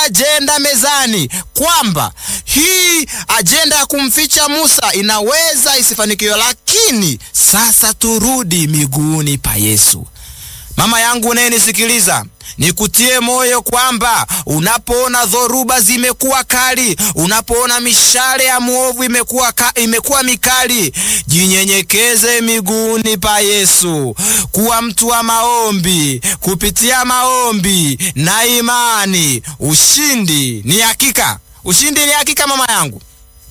ajenda mezani kwamba hii ajenda ya kumficha Musa inaweza isifanikiwe, lakini sasa turudi miguuni pa Yesu. Mama yangu unayenisikiliza, nikutie moyo kwamba unapoona dhoruba zimekuwa kali, unapoona mishale ya mwovu imekuwa ka, imekuwa mikali, jinyenyekeze miguuni pa Yesu. Kuwa mtu wa maombi. Kupitia maombi na imani, ushindi ni hakika. Ushindi ni hakika, mama yangu.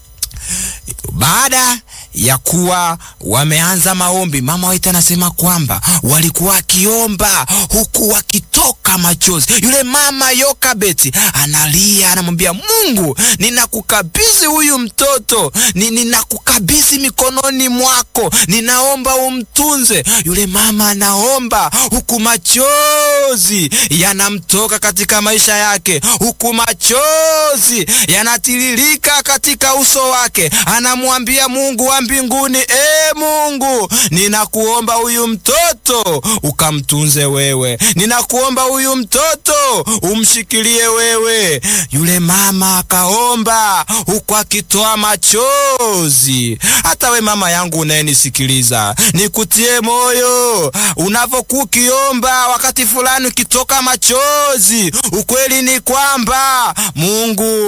Baada ya kuwa wameanza maombi, mama Waita anasema kwamba walikuwa wakiomba huku wakitoka machozi. Yule mama Yokabeti analia, anamwambia Mungu, ninakukabidhi huyu mtoto, ninakukabidhi mikononi mwako, ninaomba umtunze. Yule mama anaomba huku machozi yanamtoka katika maisha yake, huku machozi yanatiririka katika uso wake, anamwambia Mungu wa mbinguni, e Mungu, ninakuomba huyu mtoto ukamtunze wewe, ninakuomba huyu mtoto umshikilie wewe. Yule mama akaomba huku akitoa machozi. Hata we mama yangu unayenisikiliza, nikutie moyo unavyokuwa ukiomba, wakati fulani ukitoka machozi, ukweli ni kwamba Mungu